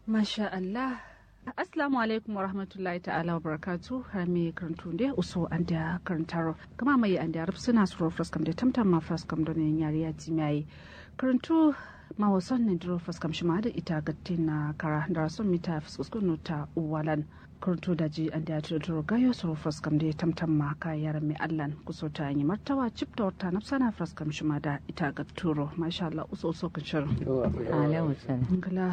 Masha Allah. Assalamu alaikum wa rahmatullahi ta'ala wa barakatu harami karantu da uso an da karantaro kama mai an da suna suro fraskam da tamtam ma fraskam da ne yari ya ti mai karantu ma wasan ne duro fraskam shi ma da ita gatti na kara da rasun mita fuskuskun ta uwalan karantu da ji an da ya duro gayo suro fraskam da tamtam ma ka yaran mai allan kuso ta yi martawa cip da wata nafsana fraskam shi ma da ita gatturo masha Allah uso uso kan shirin. Alaihi wasallam. ngala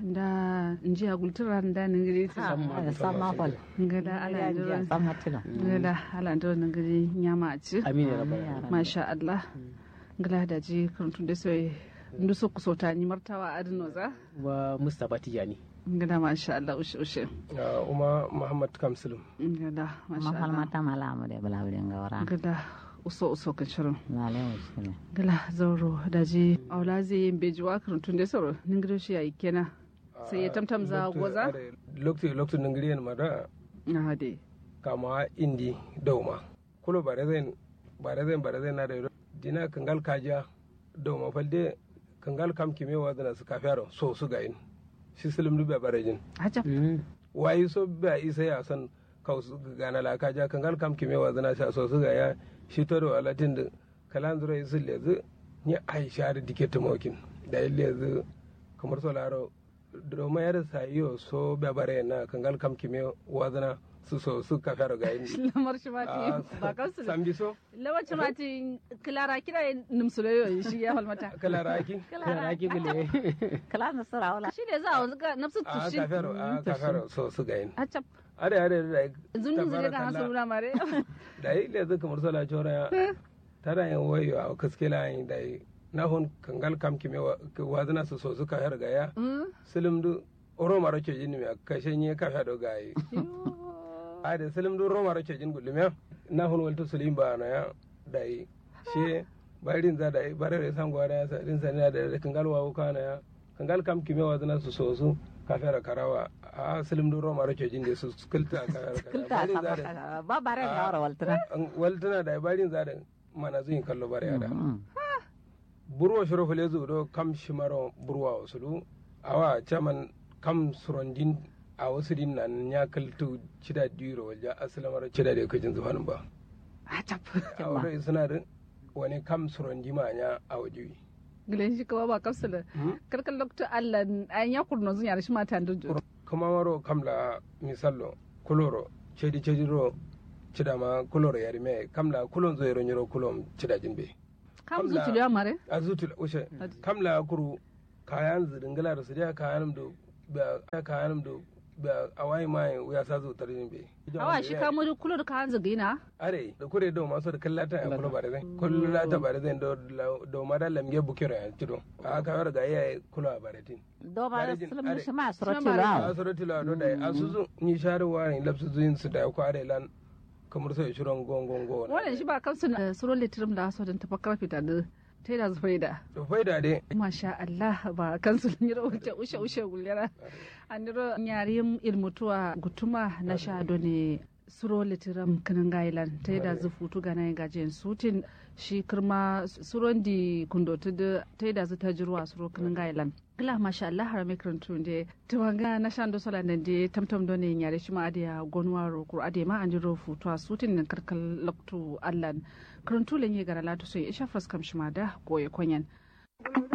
da nji agultura nda ningiri sama fal. ngala ala ndoro Sama tilo. ngala ala ndoro ningiri nyama aci amin ya rabbal masha Allah ngala da ji kurantun da sai ndu so kusota ni martawa adino za wa mustapha tijani ngala masha Allah ushe ushe uma muhammad kamsulum ngala masha Mahal Allah mata malamu da bala wurin gawara. ngala uso uso kan shirin Alaihi wasallam. ngala zauro da ji aula zai yin bejuwa kurantun da sauro ningiri shi yayi kenan sai ya tamtam za goza lokti lokti nangiriyan mada na de kama indi dauma kulo bare zen bare zen bare zen na da dina kangal kaja dauma falde kangal kam kime wa dana su kafiyaro so su ga in shi silim dubbe bare jin hajab wayi so ba isa ya san kaw su gana la kaja kangal kam kime wa dana sha so su ga ya shi to do alatin da kalan zura isul lezu ni aisha da dike tumokin da lezu kamar so laro doma yar sayo so ba bare na kangal kam kime wa dana su so su kafiyaro ga in lamar shi mati Ah, ba kansu da sambi so lawanci mati kilara kira numsuloyo shi ya halmata kala raki raki gule Kala na sura wala. shi ne za a wanzu ka nafsu a tushi kafiyaro a kafiyaro so su ga in hacap are are da zunjin zure kan hasu tabarakallah. nuna mare da yi le zuka mursala chora ya tara yin wayo a kaske la yin da yi na hun kangal kam kime wa wazana su so suka har ga ya silim du oro maro ke jini me kashe nye ka fa do ga yi a da silim du oro maro ke jini gulum ya na hun walto silim ba na ya da yi she barin za da yi bare re san gwada ya sa din sa da da kangal wa ka na ya kangal kam kime wazana su so su ka fa karawa a silim du oro maro ke jini su kulta ka fa Kulta sama ka- ba bare gawara waltana. waltana da barin za da mana zuyin kallo bare da Mm. burwa shiro fule zu do kam shimaro burwa wasulu awa chaman kam surondin a wasu din nan ya kaltu cida diro walja aslamar cida da kajin zuwanin ba hacap a wani suna da wani kam surondi ma nya a waje gilen shi kawa ba kapsa da karkan lokta Allah an ya kurno zun yare shi mata da juro kuma maro kam la misallo kuloro cedi cedi ro cida ma kuloro yari me kam la kulon zo yero nyoro kulon cida jimbe kam Kamla- zuci da mare a zutul ushe kam la kuru kayan zidingala da su da kayan do ba kayan do ba awai mai ya sa zo tarin be awa shi kamo da kulo da kan zagina are da kure do maso da kallata ya kula bare zai kula ta bare zai do do mada lamge bukiro ya tido a ka ga ya kula bare tin Do ba Bare jin- sulmu are. shi ma Shi ma surati bare. lawo. a soroti la do dai asuzu ni sharu wa ni lapsu zuin su da ko are lan kamar sai shiron gongon go wannan shi ba kansu na suron litirim da aso don tafakkar fita da ta yi da zufai da to faida dai masha Allah ba kansu ni ro wuce ushe ushe gulera aniro nyarim ilmutuwa gutuma na sha ne suro litiram kanan gailan ta yi da zufutu ga nan gajen sutin shi kirma suron di kundotu da ta yi da zu ta jirwa suro kanan gailan gila masha Allah har mai karantu de tumanga na shan do sola nan de tamtam do ne nyare shi ma adiya gonwa ro kur ade ma anjiro futu sutin nan karkal loktu allan karantu lenye gara latu sai isha faskam shi ma da goye konyan